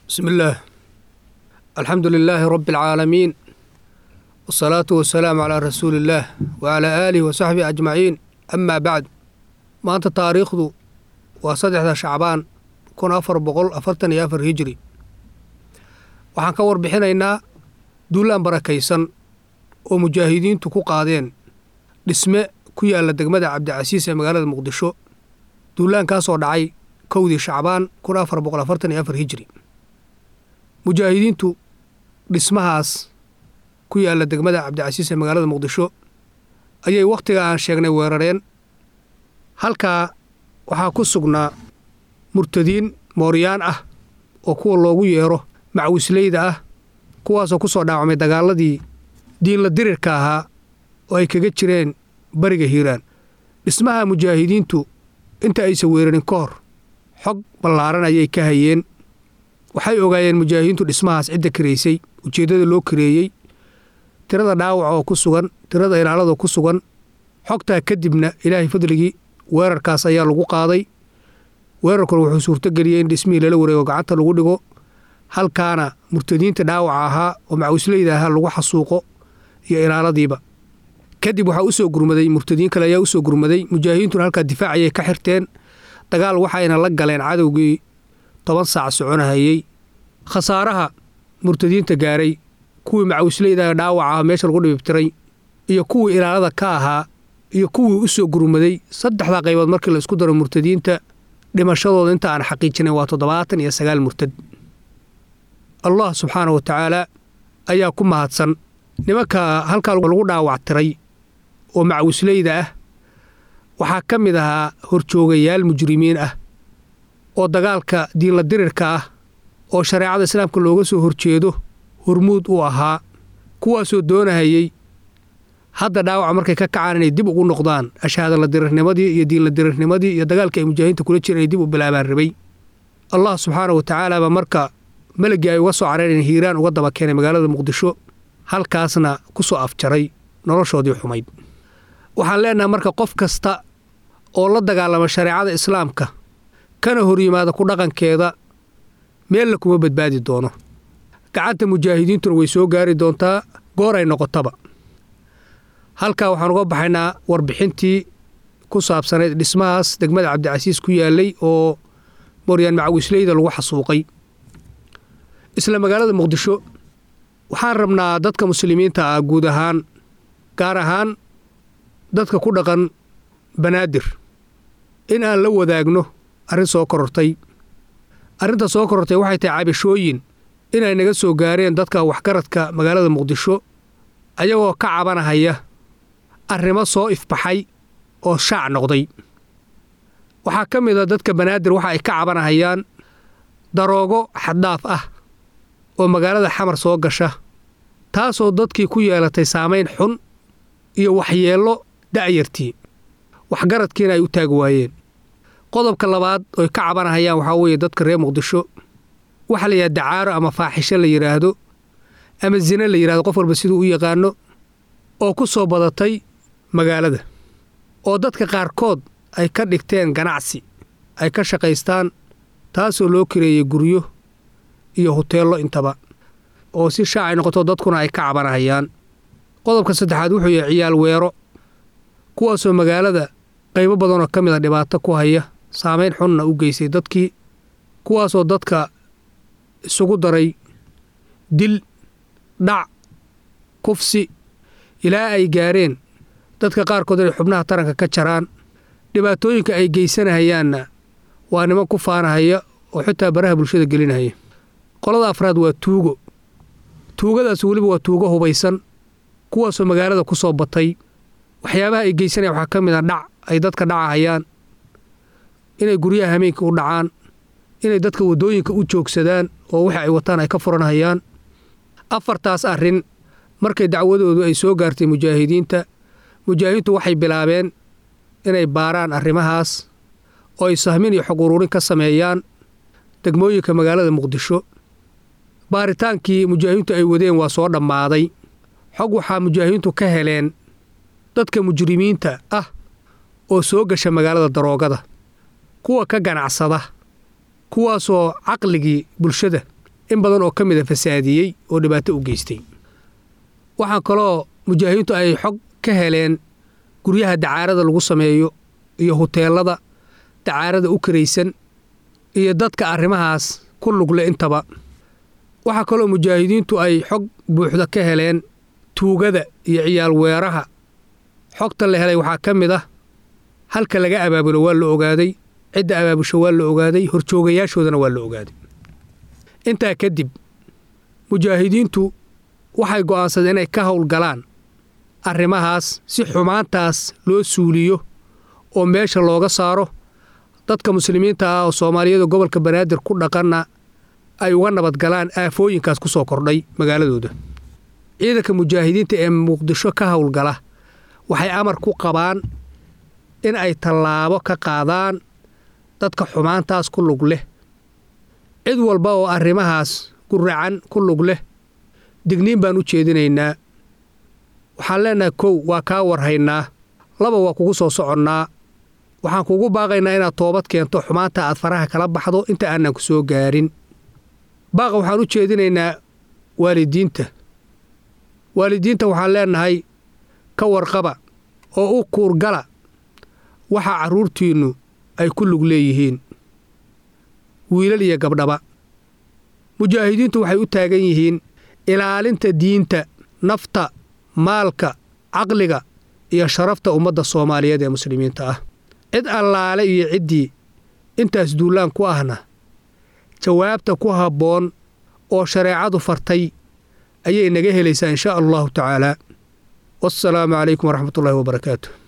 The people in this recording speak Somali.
بسم الله الحمد لله رب العالمين والصلاة والسلام على رسول الله وعلى آله وصحبه أجمعين أما بعد ما أنت تاريخ ذو وصدح شعبان كون أفر بقول أفرتن يا أفر هجري waxaan ka warbixinaynaa duulaan barakaysan oo mujaahidiintu ku qaadeen dhisme ku yaalla degmada cabdicasiis ee magaalada muqdisho duulaankaasoo dhacay kowdii shacbaan kun afar boqol afartan iyo afar hijri mujaahidiintu dhismahaas ku yaalla degmada cabdicasiis ee magaalada muqdisho ayay wakhtiga aan sheegnay weerareen halkaa waxaa ku sugnaa murtadiin mooryaan ah oo kuwa loogu yeero macwisleyda ah kuwaasoo ku soo dhaawacmay dagaaladii diinla dirirka ahaa oo ay kaga jireen bariga hiiraan dhismaha mujaahidiintu inta aysan weerarin ka hor xog ballaaran ayay ka hayeen waxay ogaayeen mujaahidiintu dhismahaas cidda kareysay ujeeddada loo kareeyey tirada dhaawaca oo ku sugan tirada ilaalada ku sugan xogtaa kadibna ilaahay fadligii weerarkaas ayaa lagu qaaday weerarkuna wuxuu suurtogeliyey in dhismihii lala wareego gacanta lagu dhigo halkaana murtadiinta dhaawaca ahaa oo macwisleyda ahaa lagu xasuuqo iyo ilaaladiiba kadib waxaa usoo gurmaday murtadiin kale ayaa usoo gurmaday mujaahidiintuna halkaa difaac ayay ka xirteen dagaal waxayna la galeen cadowgii toban saac soconahayey khasaaraha murtadiinta gaaray kuwii macwisleyda dhaawaca ah meesha lagu dhibibtiray iyo kuwii ilaalada ka ahaa iyo kuwii u soo gurmaday saddexdaa qaybood markii la isku daro murtadiinta dhimashadooda inta aan xaqiijinay waa toddobaatan iyo sagaal murtad allah subxaana wa tacaala ayaa ku mahadsan nimanka halkaa lagu dhaawactiray oo macwisleyda ah waxaa ka mid ahaa horjoogayaal mujrimiin ah oo dagaalka diinla dirirka ah oo shareecada islaamka looga soo horjeedo hormuud u ahaa kuwaasoo doonahayey hadda dhaawaca markay ka kacaan inay dib ugu noqdaan ashaadala dirirnimadii iyo diinla dirirnimadii iyo dagaalkii ay mujaahidiinta kula jireen inay dib u bilaabaan rabay allah subxaana wa tacaala baa marka melagii ay uga soo careen hiiraan uga daba keenay magaalada muqdisho halkaasna ku soo afjaray noloshoodii xumayd waxaan leenahay marka qof kasta oo la dagaalama shareecada islaamka kana hor yimaada ku dhaqankeeda meella kuma badbaadi doono gacanta mujaahidiintuna way soo gaari doontaa goor ay noqotaba halkaa waxaan uga baxaynaa warbixintii ku saabsanayd dhismahaas degmada cabdicasiis ku yaallay oo moryaan macawisleyda lagu xasuuqay isla magaalada muqdisho waxaan rabnaa dadka muslimiinta ah guud ahaan gaar ahaan dadka ku dhaqan banaadir in aan la wadaagno arrin soo korortay arrinta soo korortay waxay tahay cabashooyin inay naga soo gaareen dadka waxgaradka magaalada muqdisho ayagoo ka cabanahaya arrimo soo ifbaxay oo shaac noqday waxaa ka mid a dadka banaadir waxa ay ka cabanahayaan daroogo xaddaaf ah oo magaalada xamar soo gasha taasoo dadkii ku yeelatay saamayn xun iyo waxyeello da'yartii waxgaradkiina ay u taagi waayeen qodobka labaad oy ka cabanahayaan waxaa weeye dadka reer muqdisho waxa la yidhahda dacaaro ama faaxisho la yidhaahdo ama zine la yidhahdo qof walba siduu u yaqaano oo ku soo badatay magaalada oo dadka qaarkood ay ka dhigteen ganacsi ay ka shaqaystaan taasoo loo kareeyey guryo iyo huteello intaba oo si shaacay noqoto dadkuna ay ka cabanahayaan qodobka saddexaad wuxuu yahay ciyaal weero kuwaasoo magaalada qaybo badanoo ka mid a dhibaato ku haya saamayn xunna u geysay dadkii kuwaasoo dadka isugu daray dil dhac kufsi ilaa ay gaareen dadka qaarkood inay xubnaha taranka ka jaraan dhibaatooyinka ay geysanahayaanna waa niman ku faanahaya oo xitaa baraha bulshada gelinahaya qolada afraad waa tuugo tuugadaas weliba waa tuugo hubaysan kuwaasoo magaalada ku soo batay waxyaabaha ay geysanayaan waxaa ka mid a dhac ay dadka dhacahayaan inay guryaha hameenka u dhacaan inay dadka waddooyinka u joogsadaan oo waxa ay wataan ay ka furanhayaan afartaas arrin markay dacwadoodu ay soo gaartay mujaahidiinta mujaahidiintu waxay bilaabeen inay baaraan arrimahaas oo ay sahmin iyo xog ururin ka sameeyaan degmooyinka magaalada muqdisho baaritaankii mujaahidiintu ay wadeen waa soo dhammaaday xog waxaa mujaahidiintu ka heleen dadka mujrimiinta ah oo soo gasha magaalada daroogada kuwa ka ganacsada kuwaasoo caqligii bulshada in badan oo ka mida fasaadiyey oo dhibaato u geystay waxaa kaloo mujaahidiintu ay xog ka heleen guryaha dacaarada lagu sameeyo iyo huteelada dacaarada u karaysan iyo dadka arrimahaas ku lugle intaba waxaa kaloo mujaahidiintu ay xog buuxda ka heleen tuugada iyo ciyaal weeraha xogta la helay waxaa ka mid ah halka laga abaabulo waa la ogaaday cidda abaabusho waa la ogaaday horjoogayaashoodana waa la ogaaday intaa kadib mujaahidiintu waxay go'aansadeen inay ka howlgalaan arrimahaas si xumaantaas loo suuliyo oo meesha looga saaro dadka muslimiinta ah oo soomaaliyada gobolka banaadir ku dhaqanna ay uga nabadgalaan aafooyinkaas ku soo kordhay magaaladooda ciidanka mujaahidiinta ee muqdisho ka howlgala waxay amar ku qabaan in ay tallaabo ka qaadaan dadka xumaantaas ku lug leh cid walba oo arrimahaas guracan ku lug leh digniin baan u jeedinaynaa waxaan leennahay kow waa kaa warhaynaa laba waa kugu soo soconnaa waxaan kugu baaqaynaa inaad toobad keento xumaanta aad faraha kala baxdo inta aanan ku soo gaarin baaqa waxaan u jeedinaynaa waalidiinta waalidiinta waxaan leennahay ka warqaba oo u kuurgala waxa carruurtiinnu ay ku lug leeyihiin wiilal iyo gabdhaba mujaahidiintu waxay u taagan yihiin ilaalinta diinta nafta maalka caqliga iyo sharafta ummadda soomaaliyeed ee muslimiinta ah cid allaale iyo ciddii intaas duullaan ku ahna jawaabta ku habboon oo shareecadu fartay ayay naga helaysaa in shaa allahu tacaalaa wassalaamu calaykum waraxmatullaahi wabarakaatu